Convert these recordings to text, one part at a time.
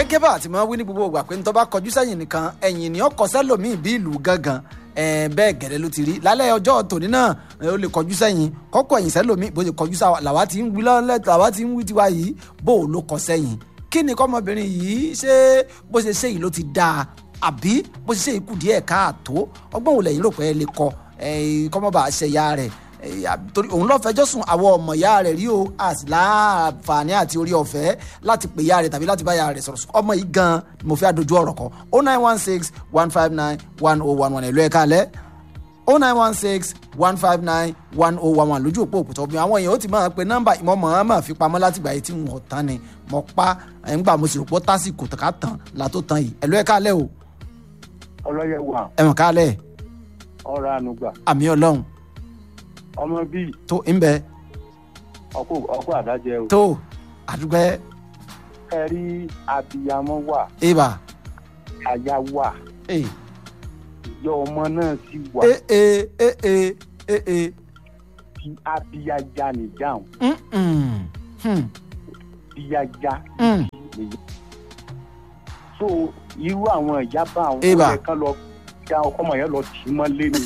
gẹ́gẹ́ bá àti máa wí ní gbogbo ìgbà pé ní tó bá kọjú sẹ́yìn nìkan ẹ̀yìn ni ó kọ sẹ́lòmíì bí ìlú gángan ẹ̀ bẹ́ẹ̀ gẹ̀rẹ́ ló ti rí lálẹ́ ọjọ́ tòní náà ẹ̀, ó lè kọjú sẹ́yìn kọ́kọ́ ẹ̀yìn sẹ́lòmíì bó ṣe kọjú sáwà làwa ti ń wí lọ́lẹ́ làwa ti ń wí tiwa yìí bó o ló kọ sẹ́yìn kí ni kọ́mọbìnrin yìí ṣé bó ṣe ṣe yìí ló ti dáa àbí bó ṣe ṣe yìí kù díẹ̀ káàtó ọgbọ́n òun lẹ́yìn rò pé ẹ lè kọ ẹ̀, kọ́mọba àṣẹyà rẹ̀ ẹ̀, àbí- torí òun lọ́ọ́ fẹjọ́ sùn àwọn ọmọ ìyá rẹ̀ rí o a sì láǹfààní àti orí ọ̀fẹ́ láti pè ìyá rẹ̀ tàbí láti bá ìyá rẹ̀ sọ̀rọ̀ ọmọ yìí gan ni mo fẹ́ àdojú ọ̀rọ̀ kọ o nine one six one five nine one oh one one ẹ̀lú ẹ̀ka alẹ́ o nine one six one five nine one oh one one lójú òpó òkúta obìnrin àwọn èèyàn ó ti máa pe nọ́mbà ìmọ̀ mọ̀ máa fi pamọ́ láti gbà yìí tí wọ́n tán ni mo pa ẹ̀ ń gbà mo sì rò pé ó tásìkò ká tán la tó tán yìí ẹ̀lú ẹ̀ka alẹ́ o ọlọ́yẹ wà ẹ̀wọ̀n ká alẹ́ ọ̀rọ̀ ànúgbà àmì ọlọ́run ọmọ bíi tó ń bẹ ọkọ ọkọ àdájẹ o tó àdúgbò ẹ rí abiyamọ wà ibà aya wà ẹ̀ ìyá ọmọ náà sì wà ẹ̀ ẹ̀ ẹ̀ ẹ̀ ẹ̀ ẹ̀ bí abiyaja nìdáhùn mm mm hmm biyaja mm nìyí. so irú àwọn ìyá bá àwọn Eba. ọmọ kan lọ ya ọkọ ọmọ yẹn lọ tì í mọ́lé ni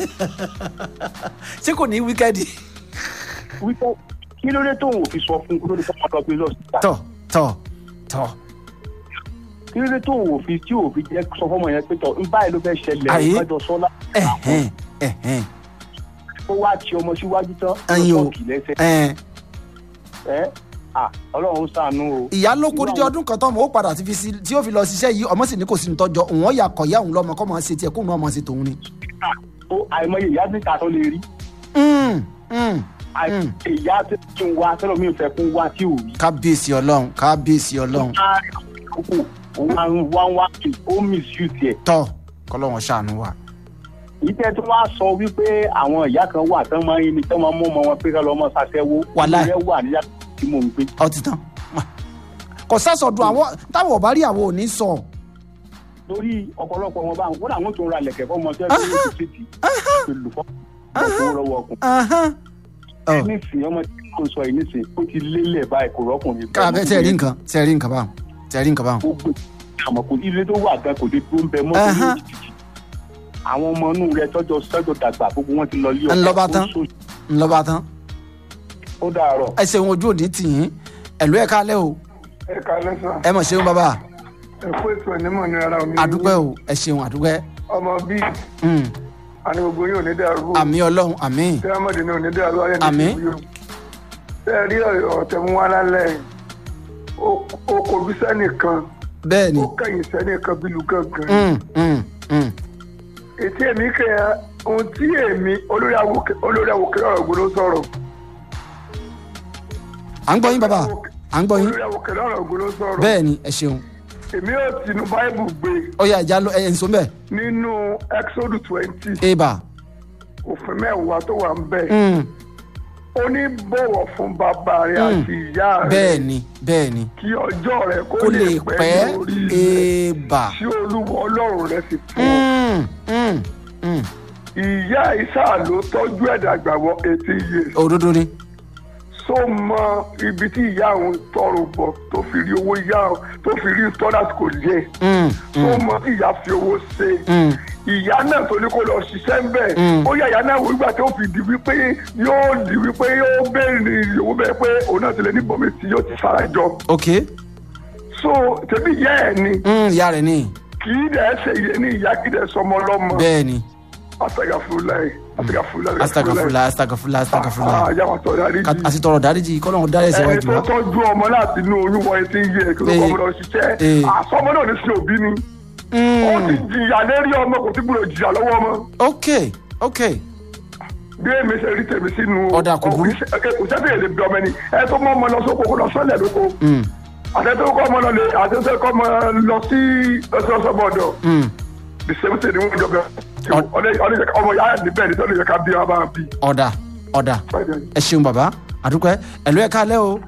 ṣé kò ní wíkẹ́ẹ̀dì wípé kí ló dé tóun ò fi sọ fún kí ló dé tóun lọ gbé lọ síta tọ̀ tọ̀ tọ̀ kí ló dé tóun ò fi tí ò fi jẹ́ sọ fọmọ yẹn pé tọ ń báyìí ló fẹ́ ṣẹlẹ̀ Àyè. ìfẹ́jọ sọ́lá ẹ̀hẹ́n ẹ̀hẹ́n ó wá ti ọmọ síwájú tán Ẹyin o. ló tọ́kì lẹ́sẹ̀ ẹ̀hẹ́n ẹ́ à ọlọ́run ó ṣàánú o. ìyá ló kó dídí ọdún kan tọ́mọ ó padà ti fi sí tí ó fi lọ ṣiṣẹ́ yìí ọmọ sì ní kò sí ní tọ́jọ́ òun ọ̀yà kọ̀ ìyá òun lọ́mọ kọ́ mọ̀ ṣe tiẹ̀ kóun náà mọ̀ ṣe tòun ni. ó àìmọye ìyá níta tó lè rí Mm, mm. àìmọye ìyá tó ti ń wá sẹ́lọ̀ mi fẹ́ kún wá tí ò rí. kábíyèsí ọlọ́run kábíyèsí ọlọ́run àkókò òun máa ń wá wá kí ó misuse ẹ̀. tọ́ kọ́lọ́wọ́n ṣàánú wa. ìtẹ́ tó wá sọ wípé àwọn ìyá kan wà tán máa ń ní tán máa ń mú ọmọ wọn pé ká lọ mọ ṣàṣẹwó. Wàláì. ìyẹn wà níyà tí mò ń gbé. ọ ti tán kò sásọdún àwọn táwọn ọba rí àwọn ò ní sọ torí ọ̀pọ̀lọpọ̀ wọn bá wọn làwọn tó ń ra lẹ̀kẹ̀ fọmọ tó ẹgbẹ́ yóò ti ṣètì pẹ̀lú fọ́ọ̀mù lọ́wọ́ ọkùnrin. Ahán. Ọ, nísìnyí ọmọ tí kò sọ yìí nísìnyí ó ti lélẹ̀ báyìí kò rọ́kùnrin. káàbẹ tẹ rí nǹkan tẹ rí nǹkan báwọn tẹ rí nǹkan báwọn. gbogbo àmọ́ kò ilé tó wà gan kò dé tó ń bẹ mọ́ tó Ahán. ní òjijì. àwọn ọmọ inú rẹ tọjọ sọjọ dàgbà gbogbo wọn ti lọ lé Ń lọ bá tán. ó sọ- ńlọba tán ó dàárọ̀. ẹ ṣeun ojú òní tì yín ẹlú ẹ kálẹ o ẹ kalẹ sàn ẹ mọ ṣeun bàbá ẹ kó ètò ẹnímọ ní ara omi àdúpẹ́ o ẹ ṣeun àdúpẹ́ ọmọ bíi Mm. àní gbogbo yóò ní dàrú àmì ọlọ́run àmì tẹ́lámọ̀dé náà ní dàrú ayé ní Àmín. ìlú yóò tẹ́ rí ọ̀tẹ̀ mú wá lálẹ́ yìí. ó ó kojú sẹ́nìkan bẹ́ẹ̀ ni ó kẹ̀yìn sẹ́nìkan bílù gangan Mm, mm, mm. ètí èmi kẹ́ ẹ ohun tí èmi olórí awòkè olórí awòkè ọ̀rọ̀ gbọ́dọ̀ sọ̀rọ̀ à ń gbọ́ yín bàbá à ń gbọ́ yín olórí awòkè ọ̀rọ̀ gbọ́dọ̀ sọ̀rọ̀ bẹ́ẹ̀ ni ẹ ṣeun èmi ò tinú báìbù gbé ó yá ìjà lọ ẹ ǹsọ bẹ́ẹ̀ nínú exodus twenty eba òfin mẹ́wàá tó wà ń bẹ̀ Mm, ó ní bọ̀wọ̀ fún bàbá rẹ̀ Mm. àti ìyá rẹ̀ bẹ́ẹ̀ ni bẹ́ẹ̀ ni kí ọjọ́ rẹ̀ kó kó lè pẹ́ lórí rẹ̀ eba tí olúwa ọlọ́run rẹ̀ sì fún ọ. Mm, mm, mm. ìyá isa ló tọ́jú ẹ̀dá gbàgbọ́ eighty years òdodo ni so mọ ibi tí ìyá òun tọrọ bọ̀ tó fi rí owó ìyá òun tó fi rí tọ́lás kò yẹ Mm, so mọ tí ìyá fi owó ṣe mm. ìyá náà tó ní kó lọ ṣiṣẹ́ ń bẹ̀ Mm. ó yà ìyá náà wò nígbà tó fi di wípé yóò di wípé yóò béèrè ìyòwò bẹ́ẹ̀ pé òun náà ti lè ní bọ̀mí tí yóò ti fara jọ ok so tẹ̀bí ìyá ẹ̀ ni Mm, ìyá rẹ̀ ni kì í dẹ̀ ṣe ìyẹ ní ìyá kì í dẹ̀ sọmọ lọ́mọ bẹ́ẹ̀ ni astagafurulayi astagafurulayi astagafula astagafula astagafula àyàwó tọ́ dárí Ká- jì àti tọrọ dáríjì kọ́lọ́run dárí ẹ̀ṣẹ̀ ẹni wájú tó wa tọ́jú ọmọ láti inú oyún wọ etí yẹ kí ló Eh. kọ́ ọmọ lọ ṣiṣẹ́ Eh. àsọmọ náà ní sí òbí ni ó ti Mm, jìyà lérí ọmọ kò tí gbúdọ̀ jìyà lọ́wọ́ ọmọ ok ok bí èmi ṣe rí tèmi sínú Ọ̀dà kò burú. kò sẹ́fẹ̀ èdè bí ọmọ ẹni ẹ tó mọ ọmọ lọ sóko kó lọ sọ́lẹ̀ lóko Mm, àtẹ́tẹ́ kọ́ ọmọ lọ lè àtẹ́tẹ́ kọ́ ọmọ lọ sí ọsọsọ bọ̀dọ̀ mm. the same thing ni wọ́n jọ Ọ- bẹ́ẹ̀ ọmọ yàrá níbẹ̀ ní tọ́lẹ̀ yẹ ká bí wọn bá bí. ọ̀dà ọ̀dà ẹ ṣeun bàbá àdúpẹ́ ẹ̀lú ẹ̀ kálẹ̀ o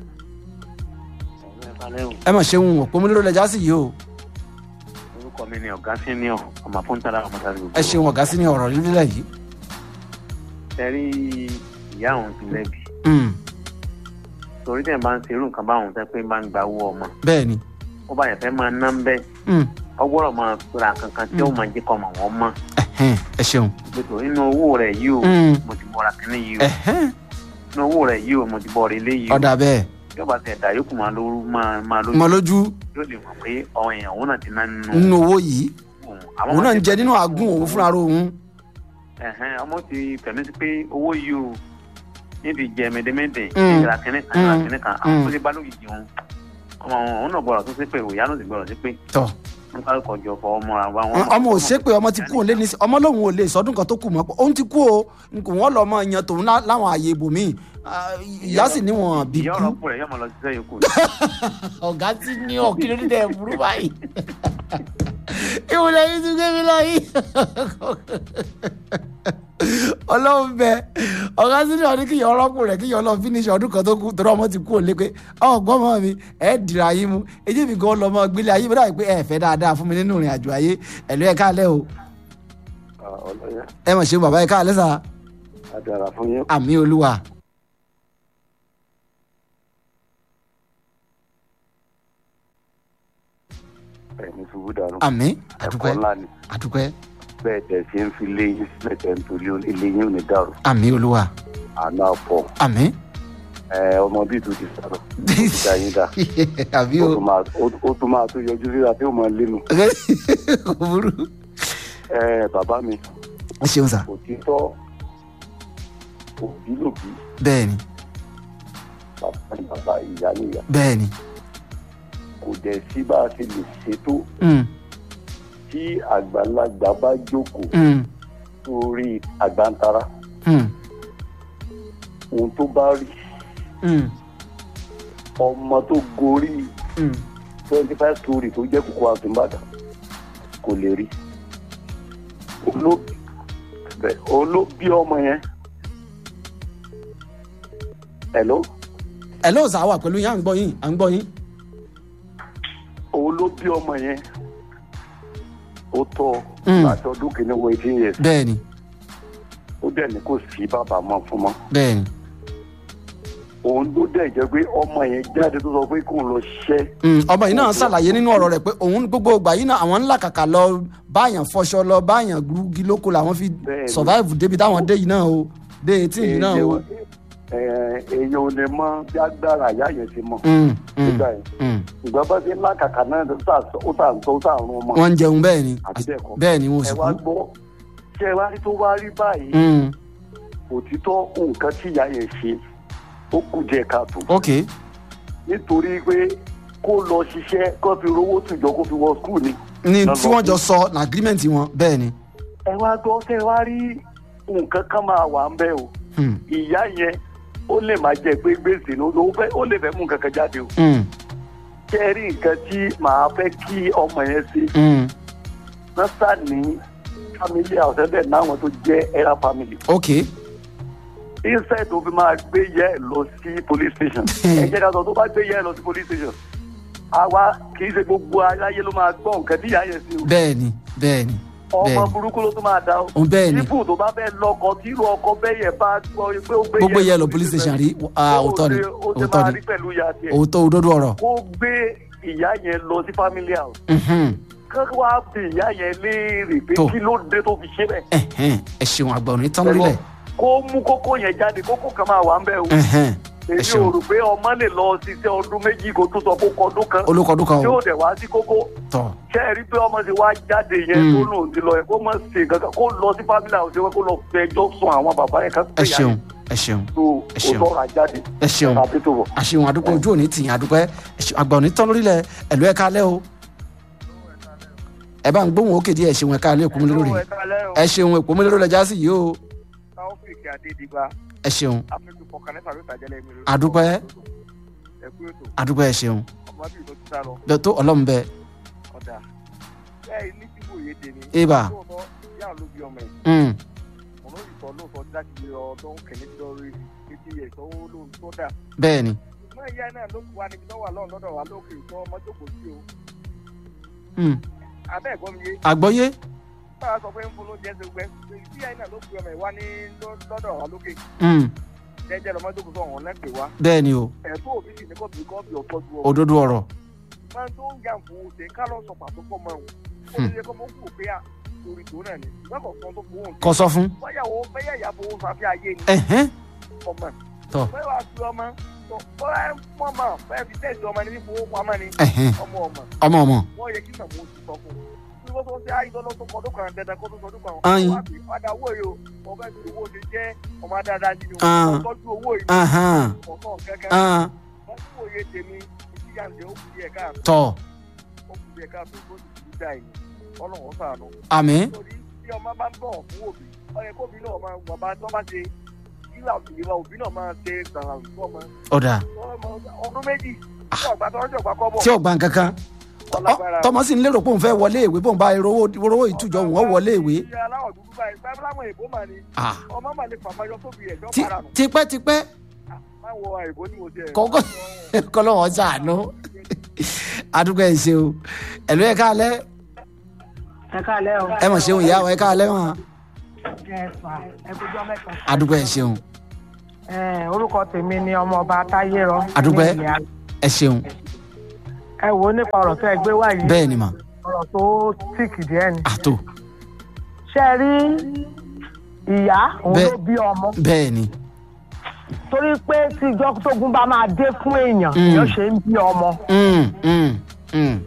ẹ mà ṣeun òpómúlérò lẹjà sí yìí o orúkọ mi ni ọ̀gá senior ọmọ fúntàlá ọmọdé gbogbo ẹ ṣeun ọ̀gá sí ní ọ̀rọ̀ lílẹ̀ yìí tẹ́rí ìyá òun ti lẹ́bi Mm, torí tẹ̀ bá ń ṣe irú nǹkan báwọn tẹ́ pé máa ń gba owó ọmọ bẹ́ẹ̀ ni ó bá yẹn fẹ́ máa ná ń bẹ́ Mm. ọgbọ́dọ̀ máa ra kankan tí ó máa jẹ́ kọ́ ọmọ wọn mọ́ Ẹ̀hẹ́n, ẹ ṣeun. gbèsò nínú owó rẹ̀ yìí o Mm. mo ti bọ́ra kínní yìí o Ẹ̀hẹ́n, nínú owó rẹ̀ yìí o mo ti bọ́ra ilé yìí o ọ̀dà bẹ́ẹ̀ yóò bá tẹ̀ dá yókù máa lóru máa máa lójú mọ lójú yóò lè mọ̀ pé ọ̀hún èèyàn òun náà ti ná nínú nínú owó yìí òun Àmọ́ òun náà ń wọ́n ti jẹ nínú àgùn òun fúnra rẹ̀ òun. ẹ̀hẹ́n, ọmọ ti tẹ̀mí sí pé owó yìí o níbi jẹ mẹdẹmẹdẹ Mm. ìgbà kínní kan ìgbà Mm. kínní kan àwọn Mm. tó lè bá lóyìí jẹun ọmọ òun náà gbọ́dọ̀ tó sí pé òyà náà sì gbọ́dọ̀ sí pé tọ wọn kọ́ ẹ̀kọ́ jọ fọ ọmọ ra wa wọn. ọmọ ò ṣe pé ọmọ ti kú òun lé ní ọmọ lòun ò lè sọdún kan tó kù mọ́ pé òun ti kú o nkò wọ́n lọ mọ yan tòun lá- láwọn ààyè ibòmíì Ah, ìyá sì níwọ̀n bí ìyá kú. ọ̀rọ̀ pọ̀ rẹ̀ yóò máa lọ ṣiṣẹ́ yòókù. ọ̀gá tí ní ọ̀kìlẹ̀ dídẹ̀ burú báyìí ìwúlẹ̀ yìí tún gbé mi lọ yìí ọlọ́run bẹ ọ̀gá tí ní ọdún kí yọ ọlọ́kùn rẹ̀ kí yọ ọlọ́run finish ọdún kan tó kù torí ọmọ ti kú òun lé pé ọgbọ́n mọ́ mi ẹ̀ dìrà yín mu èyí mi gan lọ́mọ gbélé ayé bọ́dà pé ẹ̀ fẹ́ dáadáa fún mi nínú ìrìn àjò ayé ẹ̀lú ẹ̀ káàlẹ́ o ọlọ́yẹ ẹ mọ̀ ṣe bàbá ẹ̀ káàlẹ́ sà àdàrà fún yín. àmì olúwa ẹ̀mí ṣubú dànù. àmì ẹ̀kọ́ àdúpẹ́ ńlá ni àdúpẹ́ bẹ́ẹ̀ tẹ̀ sí ń fi léyìn sílẹ̀ tẹ̀ ń torí ilé yín ò ní dàrú. àmì olúwa àná àpọ̀ àmì ẹ ọmọ bíi tó ti sọ̀rọ̀ ó ti dá yín dá. àbí ó o tún máa ó- ó tún máa tó yọjú síra tí ó máa lénu. kò burú. ẹ bàbá mi ẹ ṣeun sà òtítọ́ òbí lòbí bẹ́ẹ̀ ni bàbá ni bàbá ìyá ni ìyá bẹ́ẹ̀ ni kò dẹ̀ sí bá a ṣe lè ṣètò Mm, tí àgbàlagbà bá jókòó mm, sórí àgbàntara mm, ohun tó bá rí mm, ọmọ tó gorí mm. twenty five story tó jẹ́ kókó àtúnbàdàn kò lè rí olóbi bẹ́ẹ̀, olóbi ọmọ yẹn hello ẹ ló sà wà pẹ̀lú yín à ń gbọ́ yín à ń gbọ́ yín. olóbi ọmọ yẹn ó tọ́ Mm. láti ọdún kìíní wọ eighteen years bẹ́ẹ̀ ni ó dẹ̀ ní kò sí bàbá mọ́ fún mọ́ bẹ́ẹ̀ ni òun ló dẹ̀ jẹ́ pé ọmọ yẹn jáde tó sọ pé kóun lọ ṣiṣẹ́ Mm, ọmọ yìí náà ṣàlàyé nínú ọ̀rọ̀ rẹ̀ pé òun gbogbo ìgbà yìí náà àwọn ńlá kàkà lọ báyàn fọṣọ lọ báyàn gbúgi lóko làwọn fi Bẹ́ẹ̀ ni. survive débi táwọn dé yìí náà o dé etí yìí náà o. Èèyàn- ẹ, èèyàn ò lè mọ bí agbára àyà yẹn ti mọ Mm, mm, nígbà yẹn mm. ìgbà bá ti ńlá kàkà náà ó tà ó tà ń tọ́ ó tà ń rún ọmọ wọ́n ń jẹun bẹ́ẹ̀ ni àti bẹ́ẹ̀ kọ́ bẹ́ẹ̀ ni wọn ò ẹ sì wá kú. gbọ́ ṣé ẹ wá rí tó wá rí báyìí Mm, òtítọ́ nǹkan tí ìyá yẹn ṣe ó kù díẹ̀ káàtó ok nítorí pé kó lọ ṣiṣẹ́ kó fi rówó tùjọ kó fi wọ skul ni. ní Lọ tí lọ wọ́n jọ kú. sọ ní agreement wọn bẹ́ẹ̀ ni. ẹ wá gbọ́ ṣé ẹ wá rí nǹkan kan máa wà ń bẹ́ o Mm, ìyá yẹn ó lè máa jẹ pé gbèsè ní ó fẹ́ ó lè fẹ́ mú nǹkan kan jáde o mm, ṣé ẹ rí nǹkan tí màá fẹ́ kí ọmọ yẹn ṣe mm. nọ́sà ní family house ẹ̀bẹ̀ náwọn tó jẹ́ ẹ̀rá family ok instead tó fi máa gbé yẹ ẹ lọ sí police station ẹ jẹ́ ká sọ tó bá gbé yẹ ẹ lọ sí police station àwa kì í ṣe gbogbo aráyé ló máa gbọ́ nǹkan tí ìyá yẹn ṣe o bẹ́ẹ̀ ni bẹ́ẹ̀ ni ọmọ bẹ́ẹ̀ burúkú ló tún máa dá o o bẹ́ẹ̀ ni ibù tó bá fẹ́ lọ́kọ tí irú ọkọ bẹ́ẹ̀ yẹn bá gbọ́ pé ó gbé gbogbo yẹ lọ police station rí ah, òótọ́ ni ó ti òótọ́ máa ni rí pẹ̀lú ìyá tiẹ̀ òótọ́ òdodo ọ̀rọ̀ kó gbé ìyá yẹn lọ sí family house Mhm. kí wọ́n á bi ìyá yẹn léèrè pé Tó. kí ló dé tó fi ṣe bẹ́ẹ̀ Ẹ̀hẹ́n, ẹ ṣeun àgbà òní tán lórílẹ̀ kó mú kókó yẹn jáde kókó kan máa wà ń bẹ̀ o Ẹ̀hẹ́n, ẹ èmi ò ṣeun rò pé ọmọ lè lọ ṣiṣẹ́ ọdún méjì kó tó sọ kó kọ ọdún kan olùkọ́dún kan tí o ó dẹ̀ wá sí kókó tọ̀ ṣé ẹ rí pé ọmọ ti wá jáde yẹn Mm. tó lòun ti lọ yẹn kó mọ̀ ṣe kankan kó lọ sí family house yẹn kó lọ fẹjọ́ sùn àwọn bàbá yẹn kan ẹ ṣeun ẹ ṣeun tó ẹ ṣeun. o tọrọ àjáde ẹ ṣeun tàbí tó bọ̀. àṣeun àdúgbò ojú òní tìyàn àdúpẹ́ ẹ ṣeun, àgbà òní tán lórílẹ̀ ẹ̀lú ẹ̀ka alẹ́ o ẹ bá ń gbóhùn òkè díẹ̀ ẹ ṣeun ẹ̀ka alẹ́ èkó mi lórí ẹ ṣeun èkó mi lórí ẹja sí yìí o taofik adediba ẹ ṣeun afẹ́jú fọkànlẹ́fà ló tàjẹ́lẹ̀ mi lórí. Àdúpẹ́. ẹ̀kú ètò àdúpẹ́ ẹ ṣeun ọmọ bíi tó ti sá lọ bẹ́ẹ̀ tó ọlọ́run bẹ́ẹ̀ ọ̀dà bẹ́ẹ̀ ní tí kò yé tèmi. Ibà. lóòótọ́ yà ló bí ọmọ ẹ̀ Mm, ọ̀nà òyìnbó lóòótọ́ láti lè lọ ọdún kẹ̀lé lórí títí ẹ̀ tó lóhun tó dà. bẹ́ẹ̀ ni ṣùgbọ́n ìyá náà ló wà níbi tó wà lọ́run lọ́dọ̀ wa lókè tó ọmọ tó kò sí o. Mm, abẹ́ ẹ̀gbọ́n mi yé àgbọ́yé báwa sọ pé ń fún lóúnjẹ ṣe gbẹ tí ìyá náà ló fi ọmọ ẹ̀ wá ní lọ́- lọ́dọ̀ wa lókè Mm, jẹ́jẹ́ lọ́mọ tó kò sọ ọ̀hún lẹ́pẹ̀ wá. bẹ́ẹ̀ ni o ẹ̀fọ́ òbí sì ní kò bí kò bí ọ̀tọ́jú ọ. òdodo ọ̀rọ̀ máa ń tó ń yà fún oṣù ká lọ sọ pàtó pọ̀ mọ́ òun ó lè kọ́ mọ́ kú pé à torí tó náà ni ìgbà kọ̀ọ̀kan tó fowó kọ sọ fún. báyàwó bẹ́yà ìyá fowó fàáfi ayé ni ẹ̀hẹ́n ọmọ Tọ́. bẹ́ẹ̀ wá sí ọmọ tó bọ́lá mọ́ mọ́ bẹ́ẹ̀ fi tẹ̀sí ọmọ ní fowó pamọ́ ni ẹ̀hẹ́n ọmọ ọmọ ọmọ ọmọ. wọ́n yẹ kí màmú oṣù sọ fún un bí wọ́n tó ń ṣe àìsàn tó kọ́ tó kàn dandan kó tó sọ tó kàn Ayin. wọ́n á fi padà owó yìí o wọ́n fẹ́ fi owó ṣe jẹ́ ọmọ dáadáa nínú Ah. wọn tọ́jú owó yìí Ahán, kọ̀ọ̀kan kankan ahán, wọ́n tí òye tèmi ìdíyà ń jẹ́ ó kù díẹ̀ káàtó tọ̀ ó kù díẹ̀ káàtó tó sì ti dá yìí ọlọ́run sànù àmín nítorí tí ọmọ bá ń bọ̀ fún òbí ọyẹ kóbi náà máa wọ́n bá tọ́ bá ṣe kílà ìwà òbí náà máa ṣe gbàrà fún ọmọ ọ̀dà ọdún méjì tí ọgbà tó ń jọgbà kọ́ bọ̀ tí ò gbà kankan ọlágbára. tọmọ sì ń lérò pé òun fẹ́ wọlé ìwé bóun bá rówó rówó ìtújọ òun ó wọlé ìwé. ìyá aláwọ̀ dúdú báyìí báyìí láwọn èèbó mà ní Ah, ọmọ mà lè fàmáyọ tóbi ẹ̀ jọ́ tí- para nù tipẹ́tipẹ́ máa wọ àìbó ní mo ti ẹ̀ kọ́kọ́ kọ́lọ́wọ́ sàánú adúgbò ẹ̀ ṣe o ẹ̀lú ẹ̀ káalẹ́ ẹ káàlẹ́ o. ẹ mọ̀ ṣeun ìyá wa ẹ̀ káalẹ́ wọn ẹ fà ẹ kójọ mẹ́ta. adúgbò ẹ̀ ṣeun ẹ orúkọ tèmi ni ọmọọba táyérọ. Àdúpẹ́. ní ìyá- ẹ̀ ṣeun ẹ wo nípa ọ̀rọ̀ tó ẹ gbé wá yìí. bẹ́ẹ̀ ni mà ọ̀rọ̀ tó tíìkì díẹ̀ ni. àtò ṣé ẹ rí ìyá òun Bẹ́ẹ̀. ló bí ọmọ. bẹ́ẹ̀ ni torí pé tí ìjọ tógun bá máa dé fún èèyàn Mm. yóò ṣe ń bí ọmọ. Mm, mm, mm,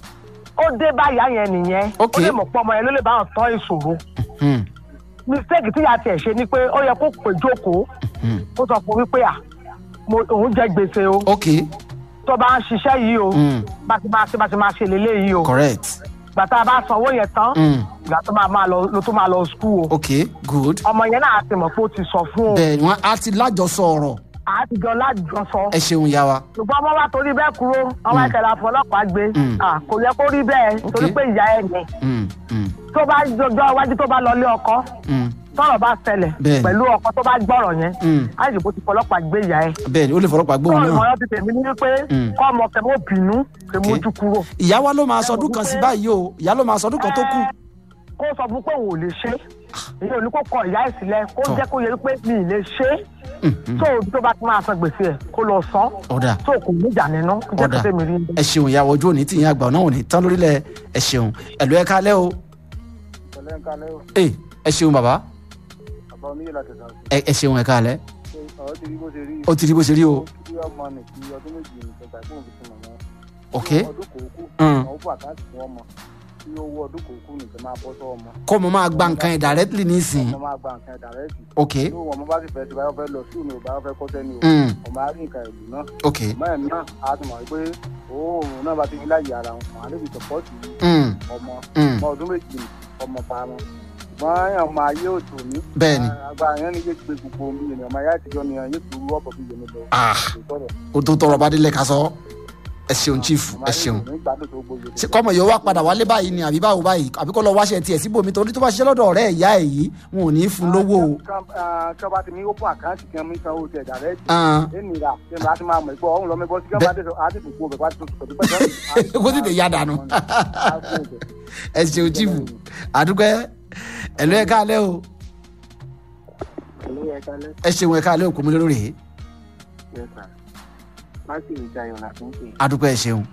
ó dé báyà yẹn nìyẹn. Ok. ó lè mọ̀ pé ọmọ yẹn ló lè bá wọn tọ́ ìṣòro. mm, mistake tíya tiẹ̀ ṣe ni pé ó yẹ kó pè jókòó mm. ó sọ fún wípé à mo òun jẹ gbèsè o ok tó bá ń ṣiṣẹ́ yìí o mm, bá ti máa ṣe bá ti máa ṣe lélẹ́yìí o. correct ìgbà tá a bá sanwó yẹn tán mm, ìgbà tó máa máa lọ ló tó máa lọ skul o ok good ọmọ yẹn náà ti mọ̀ pé ó ti sọ fún o bẹ́ẹ̀ ni wọ́n á ti lájọsọ ọ̀rọ̀ àtijọ́ lájọsọ ẹ ṣeun ìyá wa ṣùgbọ́n ọmọ wa torí bẹ́ẹ̀ kúrò ọmọ ìkẹlẹ̀ àfọlọ́pàá gbé Mm. Ah, kò yẹ kó rí bẹ́ẹ̀ Ok. torí pé ìyá ẹ̀ ni Mm, mm, tó bá jọjọ́ iwájú tó bá lọlé ọkọ mm, tọrọ bá ṣẹlẹ̀ Bẹ́ẹ̀ni. pẹ̀lú ọkọ tó bá gbọ́rọ̀ yẹn mm. àìsèkò ti fọlọ́pàá gbé ìyá ẹ̀ bẹ́ẹ̀ ni ó lè fọlọ́pàá tó gbóhùn náà ìmọ̀ràn ti tèmi ní wípé Mm. kọ́ ọmọ kẹ́ mọ́ bínú kẹ́ Ok. mójú kúrò ìyá wa ló máa sọdún kan sí báyìí o ìyá ló máa sọdún kan tó kù kó sọ fún pé òun ò lè ṣe èyí ò ní kó kọ ìyá ẹ̀ sílẹ̀ kó Tọ́. jẹ́ kó yẹ pé mi ì lè ṣe Mm, mm. tó o tó bá ti máa san gbèsè ẹ̀ kó lọ san ọ̀dà tó o kò ní ìjà nínú jẹ́ Ọ̀dà. kó tẹ̀mí rí ẹ ṣeun ìyá wa ojú òní tìyín àgbà náà ò ní tán lórílẹ̀ ẹ ṣeun ẹ̀lú ẹ káalẹ́ o pẹ̀lẹ́ ń kalẹ́ o ẹ ẹ ṣeun bàbá àbá oníyè láti sàn ẹ ẹ ṣeun ẹ káalẹ́ ṣe ọ̀rọ̀ ti rí bó ṣe rí ó ti rí bó ṣe rí o kí ọmọ nì kí ọdún méjì ní ìjọba ìpín òfin fún mọ̀mọ́ ok ọdún kòókù Mm. àwọn fún àkáǹtì fún ọmọ tí owó ọdún kòókù nìkan máa bọ́ sọ́ ọmọ kó mo máa gba nǹkan ẹ̀ directly nísìnyí ọmọ máa gba nǹkan ẹ̀ dàrẹ́ẹ̀tì ok tó ọmọ bá sì fẹ́ ti báyọ̀ fẹ́ lọ sí òní ò báyọ̀ fẹ́ kọ́ sẹ́ni o Mm, ọmọ á rí nǹkan ìlú náà ok ọmọ ẹ̀ náà á ti mọ̀ pé òórùn náà bá ti ní láyé ara wọn àlẹ́ fi sọ̀pọ́ọ̀tì Mm, ọmọ mm. ọmọ ọdún méjì ni ọmọ pa wọn ṣùgbọ́n àwọn ọmọ ayé òtò ní bẹ́ẹ̀ ni agbára yẹn ní yé gbé gbogbo omi ènìyàn ọmọ ayé àtijọ́ ni yẹn yé kúrú ọ̀pọ̀ bí yẹn lọ Ah. sọ̀rọ̀ ó tó tọrọ bá délẹ̀ ká sọ ẹ ṣeun chief ẹ ṣeun nígbàdùn tó gbogbo ṣe kọ́mọ yóò wá padà wálé báyìí ni àbí báwo báyìí àbí kó lọ wáṣẹ tiẹ̀ síbòmí torí tó bá ṣiṣẹ́ lọ́dọ̀ ọ̀rẹ́ ìyá ẹ̀ yìí wọn ò ní í fún lówó o. kí bá ti ní open account kí wọ́n sanwó tẹ̀ dàrẹ́ẹ̀tì Ah, ènìyàn kí wọ́n bá ti máa mọ̀ ìpò ọ̀hún lọ́mọ ẹgbọ́ sí kí wọ́n bá dé àti ìdìbò bẹ̀ bá ti tó pẹ̀lú pẹ̀lú. kó tètè yá dànù ẹ ṣeun chief àdúgbẹ́ ẹ̀lú ẹ̀ káalẹ́ o ẹ ṣeun ẹ̀ káalẹ́ òkú mi lórí rèé láti ìjà ìrọ̀lá tó ń pè àdúgbẹ́ ẹ ṣeun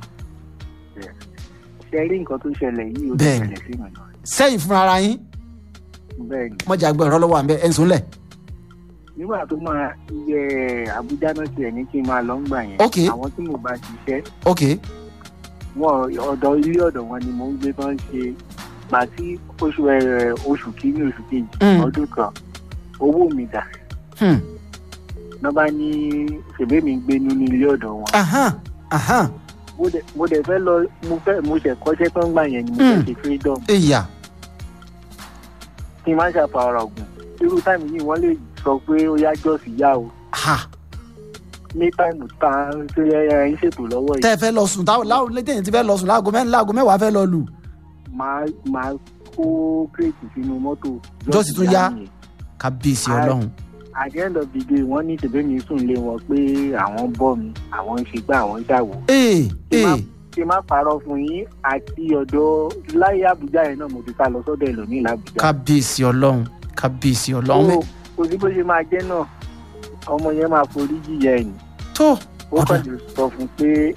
ṣe rí nǹkan tó ṣẹlẹ̀ yìí ó ti Bẹ́ẹ̀ni. ṣẹlẹ̀ sí mi náà sẹ́yìn fúnra ara yín bẹ́ẹ̀ ni mọ̀jà gbọ́ ẹ̀rọ lọ́wọ́ àbẹ́ ẹ̀ ń sùnlẹ̀ nígbà tó máa yẹ àbújá náà tiẹ̀ ní kí n máa lọ ń gbà yẹn Ok. àwọn tí mo bá ṣiṣẹ́ ok wọn ọ̀dọ̀ ilé ọ̀dọ̀ wọn ni mò ń gbé tán ṣe gbà tí oṣù ẹ̀ oṣù kìíní oṣù kejì Mm. ọdún kan owó mi dà Hmm. náà bá ní ṣèbé mi gbé nínú ilé ọ̀dọ̀ wọn ahan ahan mo dẹ̀- mo dẹ̀ fẹ́ lọ mo fẹ́ mo ṣẹ̀ kọ́ṣẹ́ tó ń gbà yẹn ni mo fẹ́ Mm. ṣe freedom ìyá kí n má ṣàfàrà ọ̀gùn irú táìmù yìí wọ́n lè sọ pé ó yá jọ́ọ̀sì yá o ha ní táìmù tá a ń ṣe ẹ ń ṣètò lọ́wọ́ tẹ́ yìí ẹ fẹ́ lọ sùn táwọn láwọn létẹ̀yìn ti fẹ́ lọ sùn láago mẹ́rin láago mẹ́wàá fẹ́ lọ lù máa máa kó kírètì sínú mọ́tò Jọ́ọ̀sì tún yá. nìyẹn. kábíyèsí Ah. ọlọ́run at the end of the day wọ́n ní tèbé mi sùn lé wọn pé àwọn bọ́ mi àwọn ń ṣe gbá àwọn ń ṣàwò ee ee ṣe má parọ́ fún yín àti ọ̀dọ̀ láyé àbújá yẹn náà mo ti sá lọ sọ́dọ̀ ẹlòmíì làbújá kábíyèsí ọlọ́run kábíyèsí ọlọ́run So, kò sí bó ṣe máa jẹ́ náà ọmọ yẹn máa forí jìyà ẹ̀ ní tó ó Ọ̀dà. kàn lè sọ fún pé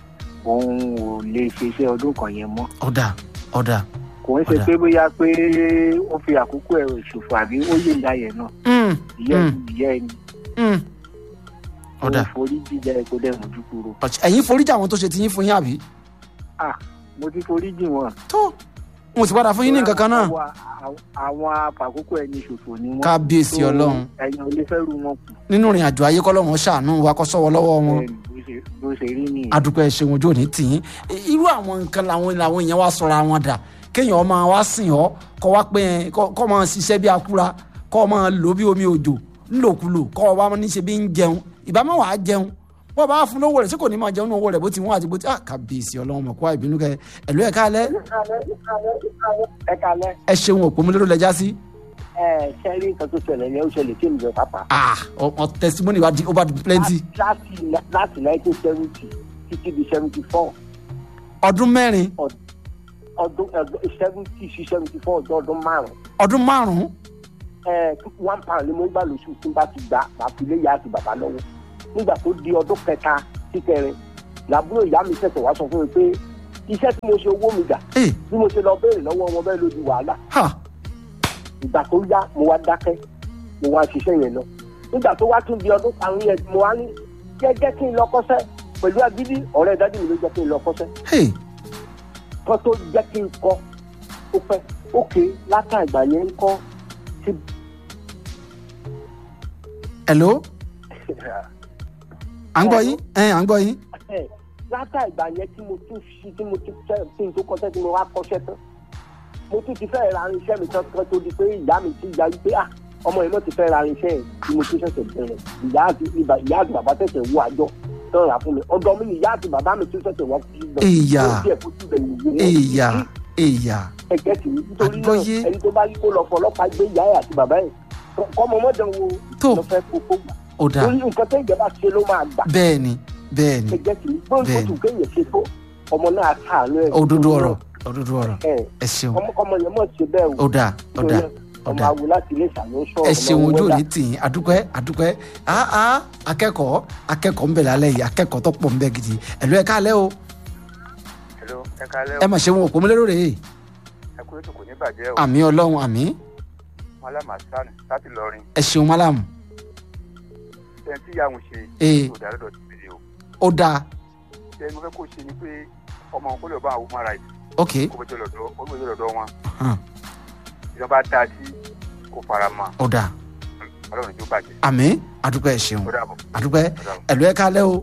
òun ò lè ṣe iṣẹ́ ọdún kan yẹn mọ́ ọ̀dà ọ̀dà kò ń ṣe Ọ̀dà. pé bóyá pé ó fi àkókò ẹ̀ ṣòfò àbí ó yé ìyá yẹn náà Mm, ìyá mm, ẹni ìyá ẹni mm. ọ̀dà ó forí jíjà ẹ̀ kó dẹ̀ mójú kúrò ọ̀ch- ẹ̀yin foríjà àwọn tó ṣe ti yín fún yín àbí ah mo ti forí jì wọ́n. tó mo sì padà fún yín ní nǹkan kan náà Àwọn- àwọn- àwọn afàkókò ẹni ṣòfò ni wọ́n. kábíyèsí So, ọlọ́run ẹ̀yin ò lè fẹ́ ru wọn kù nínú ìrìn àjò ayé kọ́lọ́run ṣàánú wa kó sọ́wọ́ lọ́wọ́ wọn bẹ́ẹ̀ ni bó ṣe- bó ṣe rí nìyẹn. adúpẹ́ ṣeun ojú òní tì yín irú àwọn nǹkan làwọn làwọn èèyàn wá sọra wọn dà kéèyàn máa wá sìn ọ́ kọ́ wá pé ẹ, kọ́ kọ́ máa ṣiṣẹ́ bí akúra kọ́ máa lò bí omi òjò ńlòkulò kọ́ wá ní ṣe bí ń jẹun ìbámu wàá jẹun wọ́n bá fún lówó rẹ̀ sí kò ní máa jẹun ní owó rẹ̀ bó ti wọ́n àti bó ti ah kábíyèsí ọlọ́run mọ̀ kó àìbínú kẹ ẹ̀lú ẹ̀ káalẹ́ ẹ kalẹ ẹ ṣeun òpó mi lérò lẹ́jà sí ẹ sẹrí nǹkan tó ṣẹlẹ̀ yẹn ó ṣẹlẹ̀ tí èmi jọ pápá. ah ọ ọ testimony wa di over the plenty láti láti nineteen seventy títí di seventy four ọdún mẹ́rin ọdún seventy sí seventy four ọjọ́ ọdún márùn-ún ọdún márùn-ún ẹ one pound ni mo ń gbà lóṣù tí n bá ti gbà máa fi lé ìyá àti bàbá lọ́wọ́ nígbà tó di ọdún kẹta sí kẹrin làbúrò ìyá mi ṣẹ̀ṣẹ̀ wá sọ fún mi pé iṣẹ́ tí mo ṣe owó mi gbà ee bí mo ṣe lọ béèrè lọ́wọ́ wọn bẹ́ẹ̀ ló di wàhálà ha ìgbà tó yá mo wá dákẹ́ mo wá ṣiṣẹ́ yẹn lọ nígbà tó wá tún di ọdún karùn-ún yẹn mo wá ní jẹ́jẹ́ kí n lọ kọ́ṣẹ́ pẹ̀lú agídí ọ̀rẹ́ dájú mi ló jẹ́ kí n lọ kọ́ṣẹ́ hey kọ́ tó jẹ́ kí n kọ́ ó pẹ́ ókè látà ìgbà yẹn ń kọ́ sí hello à ń gbọ́ yín ẹ̀ à ń gbọ́ yín ẹ̀ látà ìgbà yẹn tí mo tún ṣí tí mo tún fẹ́ tí n tó kọ́ṣẹ́ tí mo wá kọ́ṣẹ́ tán mo tún ti fẹ́ ra irinṣẹ́ mi tán kan tó di pé ìyá mi ti ya wípé ah ọmọ yìí mo ti fẹ́ ra irinṣẹ́ yẹn tí mo tún ṣẹ̀ṣẹ̀ bẹ̀rẹ̀ ìyá àti ìbà- ìyá àti bàbá ṣẹ̀ṣẹ̀ wọ àjọ tán rà fún mi ọ̀dọ̀ mi ni ìyá àti bàbá mi tún ṣẹ̀ṣẹ̀ wọ́n fi lọ Ìyá. ó díẹ̀ kó tún bẹ̀rẹ̀ ìwé wọn. èèyà èèyà ẹ̀jẹ̀ sì ní nítorí náà Àgbọ́yé. ẹni tó bá rí kó lọ fọlọ́pàá gbé ìyá ẹ̀ àti bàbá ẹ̀ kọ́mọ mọ́dàn wo Tó. lọ fẹ́ kó kó gbà ó dáa torí nǹkan tó ìjọba ṣe ló máa gbà bẹ́ẹ̀ ni bẹ́ẹ̀ ni ẹ̀jẹ̀ sì ní bóun tó Bẹ́ẹ̀ni. tún kéèyàn ṣe tó ọmọ náà káàánú ẹ̀ òdodo ọ̀rọ̀ òdodo ọ̀rọ̀ ẹ̀ ẹ ṣeun ọmọ ọmọ yẹn mọ̀ ṣe bẹ́ẹ̀ ó dáa ó dáa ó ọmọ dáa awo láti ilé ìṣàlóṣọ ẹ ṣeun ojú òní tì yín adúpẹ́ adúpẹ́ áá akẹ́kọ̀ọ́ akẹ́kọ̀ọ́ ń bẹ lálẹ́ yìí akẹ́kọ̀ọ́ tó pọ̀ ń bẹ gidi ẹ̀lú ẹ̀ káalẹ́ o hello ẹ kalẹ́ ẹ mà ṣeun òpó mi lérò rèé ẹ kú ètò kò ní bàjẹ́ o àmì ọlọ́run àmì malama san láti lọrin ẹ ṣeun málàmù ẹni tí ìyá òun ṣe Ee. yóò dáná dọ̀tí mi o ó dáa ṣé mo fẹ́ kó ṣe ni pé ọmọ òun kó lè bá àwọn human rights ok kó bẹ́ẹ̀ lọ́dọ̀ ó bẹ́ẹ̀ lọ́dọ̀ wọn hàn, ìjọba dá sí kó fara mọ́ ó dáa ọlọ́run tó bàjẹ́ àmì adúpẹ́ ẹ ṣeun ó dàbọ̀ adúpẹ́ ó dàbọ̀. ẹ̀lú ẹ̀ kálẹ̀ o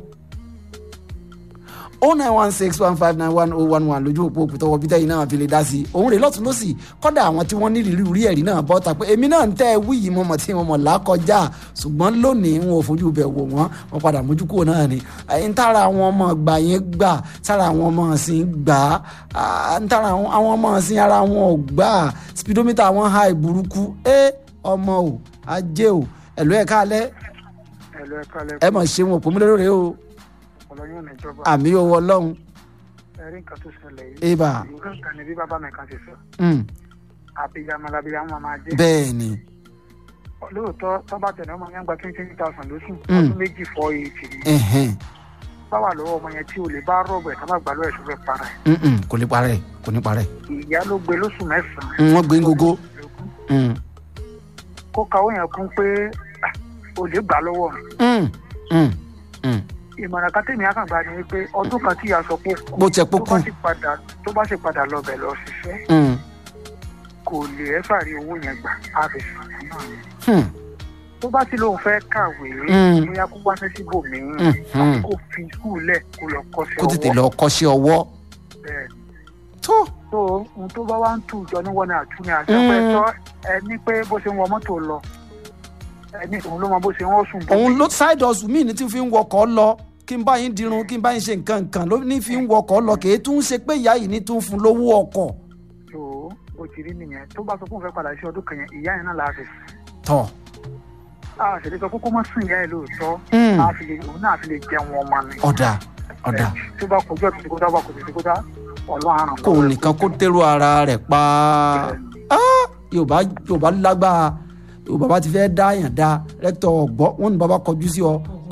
o nine one six one five nine one oh one one lójú òpó òkúta wọ bíta yìí náà fi lè dá sí i òun rè lọ́tún lọ́sì kọ́dà àwọn tí wọ́n ní ìrírí orí ẹ̀rí náà bọ́ ta pé èmi náà ń tẹ́ ẹ wí yìí mọ̀mọ́ tí mo mọ̀ lákọjá ṣùgbọ́n lónìí wọn ò fojú bẹ̀ wò wọ́n wọn padà mójú kúrò náà ni ẹ̀yìn tára àwọn ọmọ gbà yẹn gbà tára àwọn ọmọ ọ̀sìn gbà á ń tára àwọn àwọn ọmọ ọ̀sìn ara wọn ò gbà á speedometer wọn ha ìburúkú ẹ ọmọ o ajé o ẹ̀lú ẹ̀ kálẹ̀ ẹ̀lọ́ ẹ̀ka ẹ lẹ́kọ̀ọ́ mọ̀ ṣe wọn òpó mi lórí o ọlọ́yún níjọba àmì owó ọlọ́run ẹ̀rí nǹkan tó ṣẹlẹ̀ yìí Eba. ìlú nǹkan ni bí bàbá mi kan ti sọ Mm, àbíyamọ làbíyamọ máa jẹ́ bẹ́ẹ̀ ni lóòótọ́ tọ́ba tẹ̀lé ọmọ yẹn gba twenty twenty thousand lóṣù Mm. ọdún méjì fọ́ eighty ni ẹ̀hẹ́n, báwa lọ́wọ́ ọmọ yẹn tí o lè bá rọ̀bù ẹ̀ tábà gbà lọ́wọ́ ẹ̀ tó fẹ́ para ẹ̀ mm-mm, kò ní parẹ́ kò ní parẹ́ ìyá ló gbé lóṣù mẹ́sàn-án Mm, wọ́n gbé ń gogo Mm, kó kawó yẹn kún pé ah, o lè gbà lọ́wọ́ mi mm, mm, mm. ìmọ̀ràn kan tèmi àkàngbá ni wípé ọdún kan tí ìyá sọ pé ó kú bó tiẹ̀ tó pókú bá sì padà tó bá sì padà lọ bẹ̀ lọ ṣiṣẹ́ Mm, kò lè ẹ́ fàrí owó yẹn gbà á fi sàn náà ni hmm, tó bá ti lóun fẹ́ kàwé Mm. bóyá kó wá sí síbòmíì Mm, mm. kó fi skul lẹ̀ kó lọ kọ́ṣẹ́ kó tètè ọwọ́ lọ kọ́ṣẹ́ ọwọ́ bẹ́ẹ̀ tó tó ohun tó bá wá ń tù jọ ní wọn ni àtúnyẹ àti Mm. ọpẹ tọ ẹni pé bó ṣe ń wọ mọ́tò lọ ẹni òun ló mọ bó ṣe ń wọ́n sùn bó òun ló side hustle míì ní tí fi ń wọkọ̀ lọ kí n bá yín dirun kí n bá yín ṣe nǹkan nǹkan ló ní fi ń wọkọ̀ lọ kì í tún ṣe pé ìyá yìí ní tún fún lówó ọkọ̀ tó bó ti rí nìyẹn tó bá sọ fún òun fẹ́ padà sí ọdún kan yẹn ìyá yẹn náà láàfin tọ̀ a ṣèlè sọ kókó mọ́ sùn ìyá yẹn lóòótọ́ Mm. a fi lè òun náà fi lè jẹun ọmọ ni ọ̀dà ọ̀dà tó bá kojú ọ̀tún kó dá bá kojú ọ̀tún kó dá ọlọ́run àrùn kó o nìkan kó tẹ́rù ara rẹ̀ pa Ah, yorùbá yorùbá lágbára yorùbá bá ti fẹ́ dá yàn dá rẹ́tọ̀ ọ̀gbọ́ wọn ní bàbá kọjú sí ọ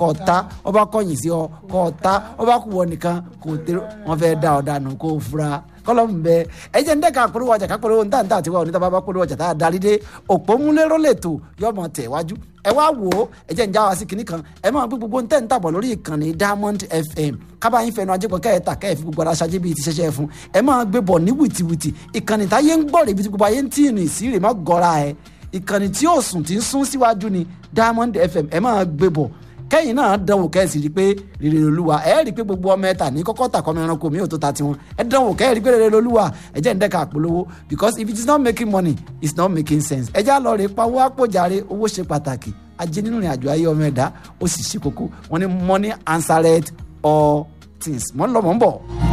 kọ́ ọ ta ọba kọ̀yìn sí ọ kọ́ ọ ta ọba kú wọ nìkan kò tẹ wọn fẹ́ da ọ̀dà nù kó o fura kọlọ́mù bẹ ẹ jẹ́ ń dẹ́ka polówó ọjà ká polówó níta níta àtiwá oníta bàbá polówó ọjà tá a darí dé òpómúléró lètò yọmọ tẹ̀ wájú ẹ wá wò ó ẹ jẹ́ ń já wa sí kinní kan ẹ máa gbé gbogbo ntẹ́ ń tàbọ̀ lórí ìkànnì diamond fm kábà yín fẹnu ajẹ́pọ̀ kẹ́ẹ̀ta kẹ́ẹ̀ fi gbogbo ara ṣáájú bíi ti ṣẹṣẹ́ fún ẹ máa gbé bọ̀ ní wìtìwìtì ìkànnì táyé ń gbọ́ rè ibi tí gbogbo ayé ń tì ní sí rè má gọ́ra ẹ ìkànnì tí yóò sùn tí ń sún síwájú ni diamond fm ẹ máa gbé bọ̀ kẹ́yìn náà dánwò kẹ́sì rí i pé rere olúwa ẹ rí i pé gbogbo ọmọ ẹ̀ta ní kọ́kọ́ tà kọ́mọ ẹranko mi ò tó ta tiwọn ẹ dánwò kẹ́yìn rí i pé rere olúwa ẹ jẹ́ ń dẹ́ka àpolówó because if it is not making money it's not making sense ẹ já lọ rè pawó àpòjàre owó ṣe pàtàkì ajé nínú ìrìn àjò ayé ọmọ ẹ̀dá ó sì ṣe kókó wọn ni money answered all things mọ́ ń lọ mọ́ ń bọ̀.